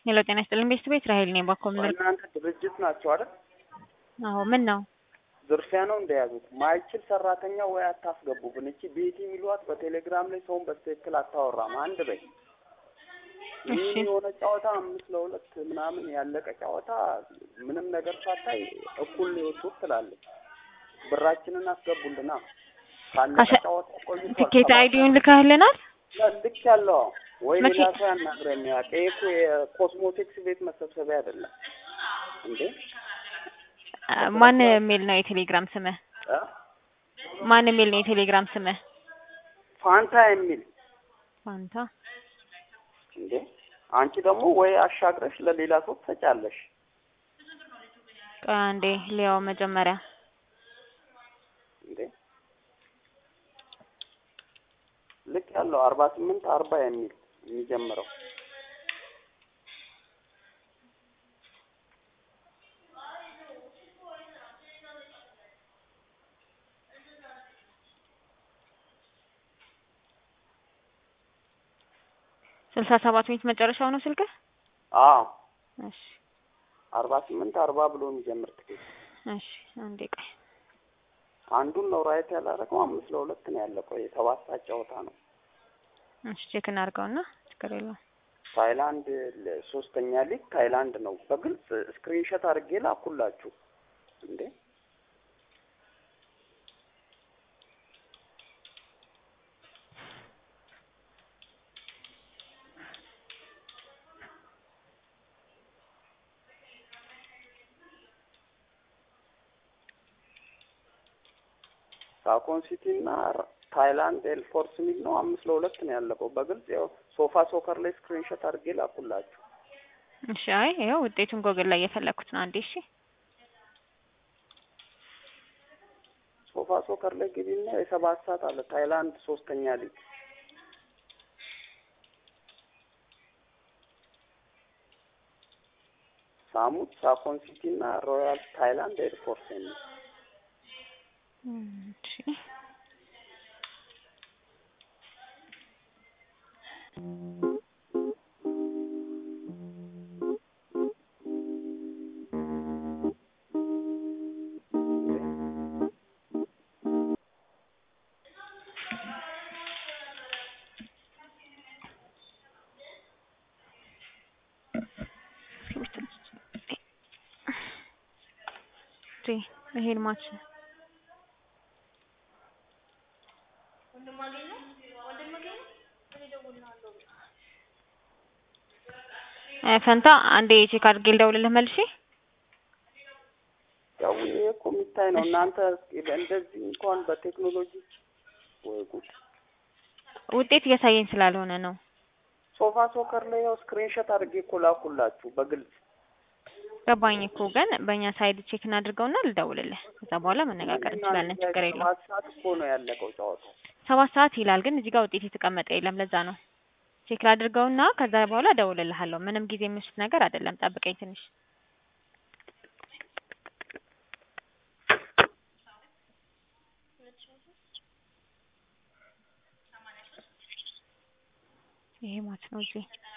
ሄሎ ጤና ይስጥልኝ ቤስት ቤት ራሄል ነኝ ባኮም ልር እናንተ ድርጅት ናቸው አይደል? አዎ ምን ነው ዝርፊያ ነው እንደያዙት ማይችል ሰራተኛ ወይ አታስገቡብን። እቺ ቤቲ የሚሏት በቴሌግራም ላይ ሰውን በትክክል አታወራም። አንድ በይ ይህ እሺ የሆነ ጨዋታ አምስት ለሁለት ምናምን ያለቀ ጨዋታ ምንም ነገር ሳታይ እኩል ነው የወጡት ትላለች። ብራችንን አስገቡልና ካለቀ ካሸ- ጨዋታ ቆይቷል። ትኬት ሰባት አይዲውን ልከህልናል? ልክ ያለው ወይ መቼ? ሌላ ሰው ያናግረን። ያውቅ ይሄ እኮ የኮስሞቲክስ ቤት መሰብሰቢያ አይደለም እንዴ? አ፣ ማን የሚል ነው የቴሌግራም ስምህ? እ? ማን የሚል ነው የቴሌግራም ስምህ? ፋንታ የሚል ፋንታ እንዴ አንቺ ደግሞ ወይ አሻግረሽ ለሌላ ሰው ትሰጫለሽ። ቆይ አንዴ ሊያው መጀመሪያ እንዴ ልክ ያለው አርባ ስምንት አርባ የሚል የሚጀምረው ስልሳ ሰባት ሚኒት መጨረሻው ነው ስልክህ? አዎ እሺ አርባ ስምንት አርባ ብሎ የሚጀምር ትኬት እሺ አንዴ ቆይ አንዱን ነው ራይት ያላረገው አምስት ለሁለት ነው ያለቀው። የሰባት ሰዓት ጨዋታ ነው። እሺ ቼክ እናድርገውና ችግር የለውም። ታይላንድ ለ- ሶስተኛ ሊግ ታይላንድ ነው። በግልጽ ስክሪንሾት አድርጌ ላኩላችሁ እንዴ ሳኮን ሲቲ እና ታይላንድ ኤልፎርስ ሚል ነው። አምስት ለሁለት ነው ያለቀው። በግልጽ ያው ሶፋ ሶከር ላይ ስክሪንሾት አድርጌ ላኩላችሁ። እሺ አይ ይኸው ውጤቱን ጎግል ላይ እየፈለኩት ነው። አንዴ እሺ ሶፋ ሶከር ላይ ግቢና የሰባት ሰዓት አለ ታይላንድ ሶስተኛ ሊግ ሳሙት ሳኮን ሲቲ እና ሮያል ታይላንድ ኤርፎርስ የሚል እም፣ እሺ እሺ ይሄን ማች እ፣ ፈንታ አንዴ ቼክ አድርጌ ልደውልልህ መልሼ። ያው ይሄ እኮ የሚታይ ነው። እናንተ እንደዚህ እንኳን በቴክኖሎጂ ወይ ጉድ! ውጤት እያሳየኝ ስላልሆነ ነው። ሶፋ ሶከር ላይ ያው ስክሪንሾት አድርጌ እኮ ላኩላችሁ በግልጽ ገባኝ እኮ ግን በእኛ ሳይድ ቼክ እናድርገውና ልደውልልህ። ከዛ በኋላ መነጋገር እንችላለን። ችግር የለውም። ሰባት ሰዓት እኮ ነው ያለቀው ጨዋታው። ሰባት ሰዓት ይላል ግን እዚህ ጋር ውጤት የተቀመጠ የለም። ለዛ ነው ቼክ ላድርገውና ከዛ በኋላ እደውልልሃለሁ። ምንም ጊዜ የሚወስድ ነገር አይደለም። ጠብቀኝ ትንሽ። ይሄ ማች ነው እዚህ